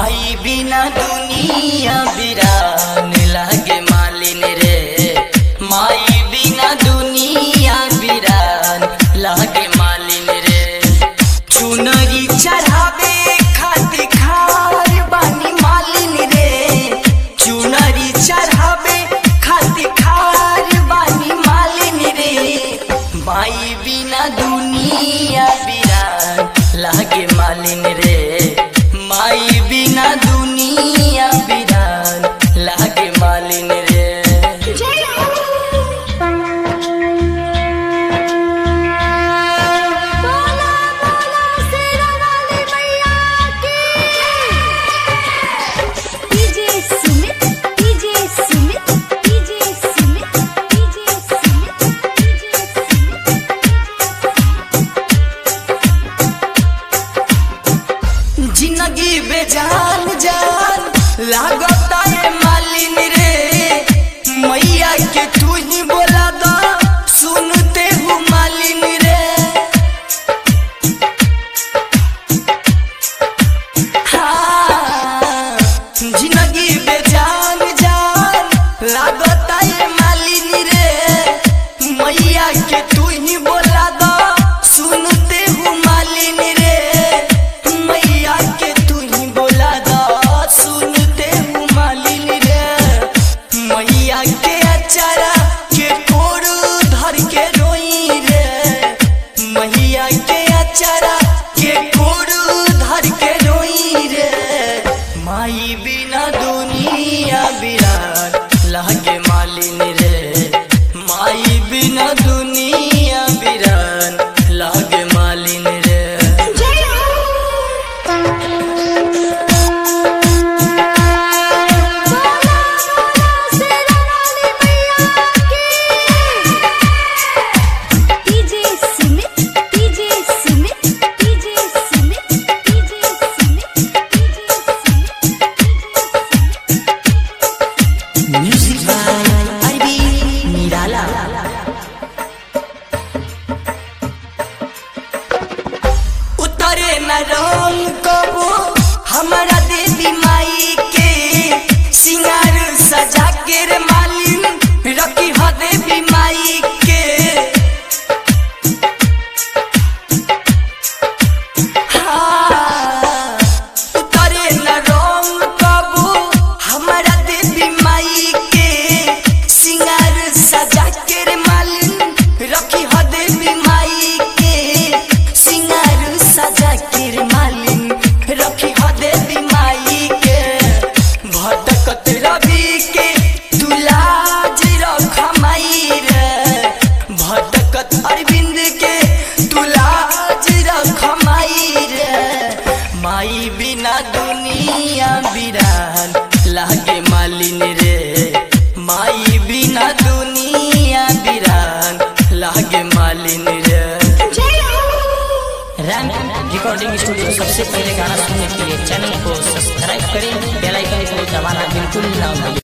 माई बिना दुनिया बिरान लागे मालिन रे माई बिना दुनिया बिरान लागे मालिन रे चुनरी चढ़ावे खातिर खार बानी मालिन रे चुनरी चढ़ावे खातिर खार बानी मालिन रे माई बिना दुनिया बिरान लागे मालिन रे माई बिना दुनिया बिरान लागे मालिन रे बोला बोला शेरा वाली मैया की DJ Sumit DJ Sumit DJ Sumit DJ Sumit DJ जिंदगी बेजान जान लागता है मालिन रे मैया के तू ही बोला दो सुनते हो मालिन रे हाँ, जिंदगी बेजान जान लागता है मालिन रे मैया के तू ही बोला दो सुनते हो मालिन रे मैया के तू ही बोला दो सुनते हो मालिन रे मैया के अचारा के कोरू धर के रोई रे मैया के अचारा के कोरू धर के रोई रे माई बिना दुनिया बिरान लागे मालिन रे माई बिना दुनिया बिरान लागे मालिन रे बोला बोला शेरा वाली मैया की DJ Sumit DJ Sumit DJ Sumit DJ Sumit DJ Sumit music by Arbi Nirala उतरे न रंग कबो हमारा देवी माई के सिंगार सजा के रे मालिन रखी ह देवी माई के हाँ, उतरे न रंग कबो हमारा देवी माई के सिंगार सजा के रे मालिन रखी ह देवी माई के सिंगार सजा के रे मालिन रखी ह देवी माई के भटकत रवि के तुलाज रख माई रे भटकत अरविंद के तुलाज रख माई रे माई बिना दुनिया बिरान लागे मालिन रे माई बिना दुनिया बिरान लागे मालिन रे रैम रिकॉर्डिंग स्टूडियो सबसे पहले गाना सुनने के लिए चैनल को सब्सक्राइब करें बेल आइकन को दबाना बिल्कुल ना भूलें